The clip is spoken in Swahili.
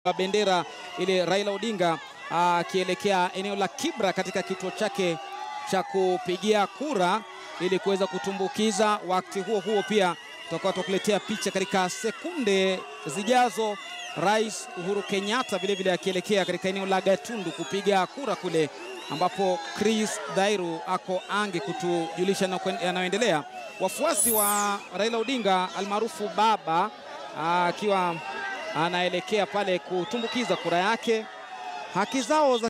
wa bendera ile Raila Odinga akielekea eneo la Kibra katika kituo chake cha kupigia kura ili kuweza kutumbukiza. Wakati huo huo pia tutakuwa tukuletea picha katika sekunde zijazo, Rais Uhuru Kenyatta vilevile akielekea katika eneo la Gatundu kupiga kura kule ambapo Chris Dhairu ako ange kutujulisha yanayoendelea. Wafuasi wa Raila Odinga almaarufu Baba akiwa anaelekea pale kutumbukiza kura yake, haki zao za